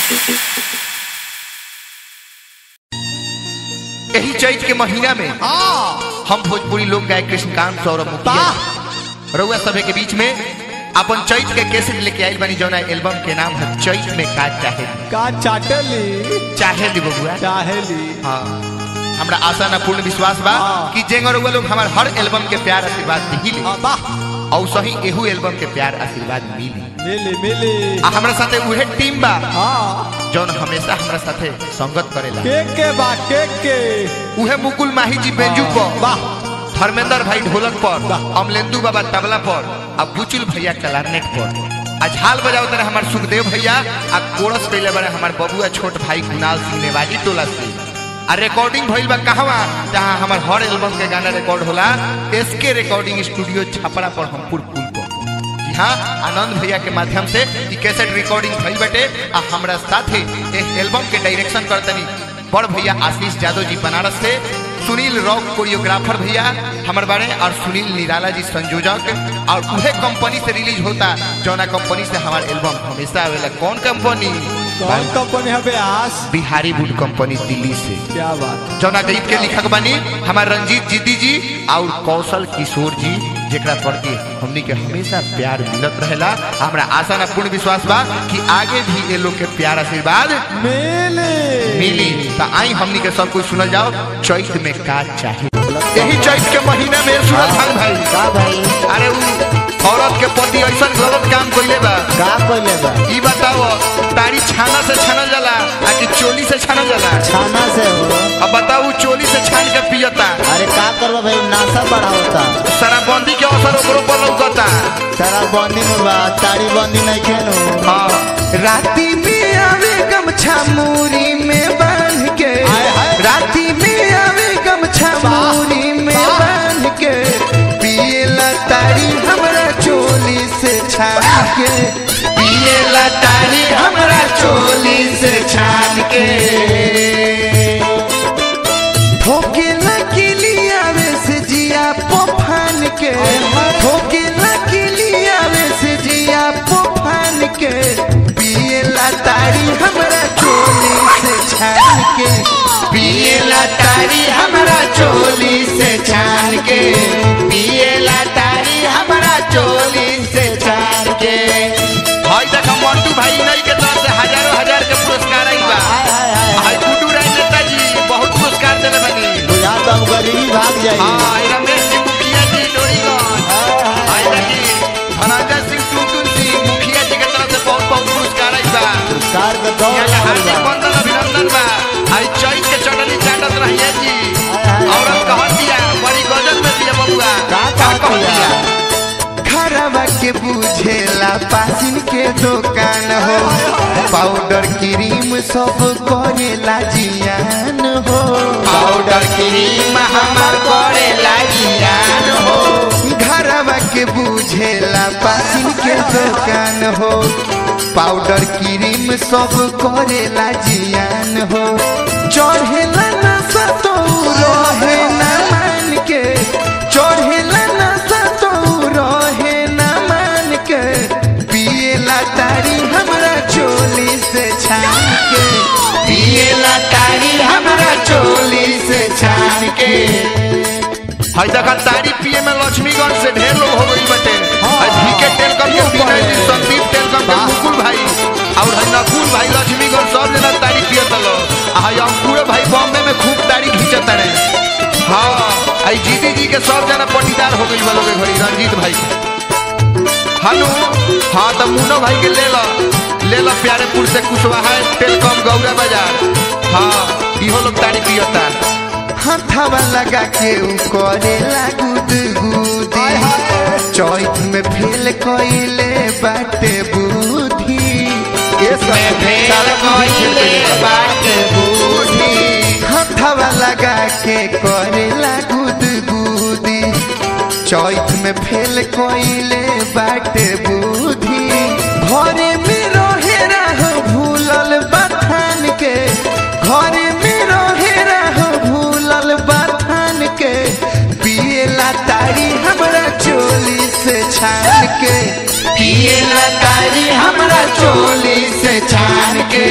यही चैत के महीना में हाँ हम भोजपुरी लोक गायक कृष्णकांत सौरभ मुखिया रउआ सभे के बीच में अपन चैत के कैसेट लेके आइल बानी जौना एल्बम के नाम है चैत में का चाहे का चाटली चाहे दी बबुआ चाहेली हाँ हमरा आशा ना पूर्ण विश्वास बा हाँ। कि जेंगर रउआ लोग हमार हर एल्बम के प्यार आशीर्वाद दिही हाँ, वाह और सही एहू एल्बम के प्यार आशीर्वाद मिली मिली मिली आ हमरा साथे उहे टीम बा हाँ जौन हमेशा हमरा साथे संगत करेला के के बा के के उहे मुकुल माही जी बेंजू पर वाह धर्मेंद्र भाई ढोलक पर वाह। अमलेंदु बाबा तबला पर आ बुचुल भैया कलारनेट पर आ झाल बजाओ तरह हमार सुखदेव भैया आ कोरस कैले बड़े हमार बबुआ छोट भाई कुणाल सिंह नेवाजी टोला से आ रिकॉर्डिंग भइल बा कहवा जहाँ हमार हर एल्बम के गाना रिकॉर्ड होला एसके रिकॉर्डिंग स्टूडियो छपरा पर हमपुर पुल पर जी हाँ आनंद भैया के माध्यम से ई कैसेट रिकॉर्डिंग भइल बटे आ हमरा साथे एक एल्बम के डायरेक्शन करतनी बड़ भैया आशीष यादव जी बनारस से सुनील रॉक कोरियोग्राफर भैया हमार बारे और सुनील निराला जी संयोजक और उहे कंपनी से रिलीज होता जौना कंपनी से हमार एल्बम हमेशा आवेला कौन कंपनी कौन कंपनी है ब्यास बिहारी वुड कंपनी दिल्ली से क्या बात जौना गीत के लिखक बनी हमार रंजीत जीती जी और कौशल किशोर जी जेकरा प्रति हमनी के हमेशा प्यार मिलत रहेला हमरा आशा ना पूर्ण विश्वास बा कि आगे भी ये लोग के प्यार आशीर्वाद मिली मिली तो आई हमनी के सब कुछ सुनल जाओ चैत में का चाहे यही चैत के महीना में सूरज खान भाई का भाई अरे उ औरत के पति ऐसा गलत काम कइले बा का कइले बा ई बताओ तारी छाना से छानल जाला आ कि चोली से छानल जाला छाना से हो अब बताऊ चोली से छान के पियता अरे का करबा भाई नासा बढ़ावता शराबबंदी के अवसर ओकरो पर लौकता सारा बंदी में बा ताड़ी बंदी नहीं खेनु हाँ राती में आवे गमछा मूरी में बांध के हाय, हाय। राती में आवे गमछा मूरी में बांध के पिए तारी हमरा चोली से छान के पिए तारी हमरा चोली से छान के ठोके लकीलिया में से जिया पोफान के ठोके लकीलिया में से जिया पोफान के पिए तारी हमरा चोली से छान के पिए तारी हमरा चोली से छान के पिए तारी हमरा चोली से छान के हाय देख मंटू भाई नहीं के तरफ से हजारों हजार के पुरस्कार आई बा हाय हाय हाय हाय गुड्डू राय नेताजी बहुत पुरस्कार देले बनी बुझा तो हम गरीबी भाग जाई हाँ रमेश जी मुखिया जी डोरीगंज हाय देखी धनंजय सिंह टुनटुन सिंह मुखिया जी के तरफ से बहुत बहुत पुरस्कार आई बा कार के दौड़ यहाँ के लगल हार्दिक बा बंधन अभिनंदन बा हाय चैत के चटनी चाटत रहिए जी हाय, हाय, औरत हाय। कहत दिया बड़ी गजल में दिया बबुआ का का कहत कहत दिया? दिया खरवा के बुझेला पासिन के दुकान हो पाउडर क्रीम सब करेला जियान हो पाउडर क्रीम हमार करेला जियान हो घरवा के बुझेला पासिन के दुकान हो पाउडर क्रीम सब करेला जियान हो चढ़ेला नशा तो रहे ना मान के चढ़ेला नशा तो रहे ना मान के पिएला तारी हमरा चोली से छान के पिएला तारी हमरा चोली से छान के हाय देखा तारी पिए में लक्ष्मीगंज से ढेर लोग हो गई बटे हाय भीके टेलकम के विनय जी संदीप टेलकम के मुकुल भाई और है नकुल भाई लक्ष्मीगंज सब जना तारी पियत लो आ हाय अंकुर भाई बॉम्बे में खूब तारी खींचत रहे हाँ आई जीती जी के सब जना पटीदार हो गई वालों के घड़ी रंजीत भाई हेलो हाँ तो मुन्नो भाई के ले लो ले लो प्यारेपुर से कुशवाहा टेलकम गौरा बाजार हाँ इहो लोग तारी पियता हथवा लगा के उ करेला गुद गुदी चौथ में फेल कइले बाटे बुद्धि ये सब फेल कइले बाटे बुद्धि हथवा लगा के करेला गुद गुदी चौथ में फेल कइले बाटे बुद्धि घरे में रहे रह भूलल बथान के घरे में रहे रह भूलल बथान के पिएला तारी हमरा चोली से छान के पिएला तारी हमरा चोली से छान के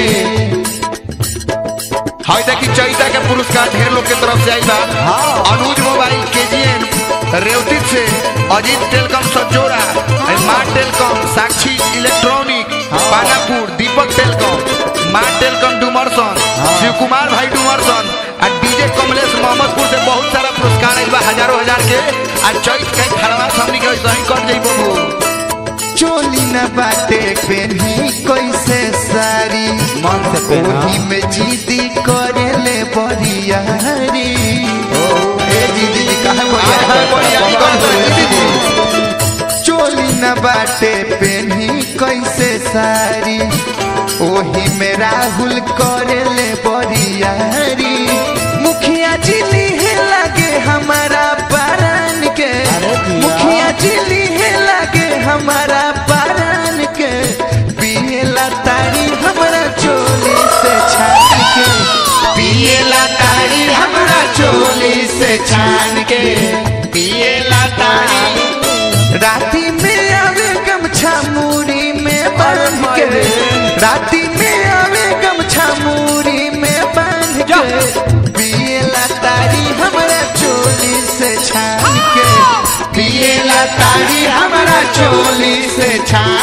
हाय देखी चैता के पुरस्कार ढेर लोग के तरफ से आई बा अनुज मोबाइल केजीएन रेवती से अजीत टेलकम सजोरा माँ telecom Sakshi electronic Panapur Deepak telecom माँ टेलकम डुमरसन शिव कुमार भाई डुमरसन आ डीजे कमलेश मोहम्मदपुर से बहुत सारा पुरस्कार आइल बा हजारों हजार के आ चैत के खड़वा हमनी के वैसे ही कर जाई बबू चोली न बाटे पेन्ही कैसे सारी मन से पहना ओही में जीदी करेले बरियारी ए दीदी जी कहाँ बरियारी कौन सा दीदी जी चोली न बाटे पेन्ही कैसे सारी ओही में राहुल करेले बरियारी मुखिया जी है लगे हमारा पारन के अरे दिया। मुखिया जी है लगे हमारा पारन के पियला तारी हमारा चोली से छान के पियला तारी हमारा चोली से छान के पियला तारी राती में आवे गमछा मूरी में बांध के राती में आवे गमछा मूरी में बांध के पियला तारी हमारा चोली से छान के पियला तारी हमारा चोली से छान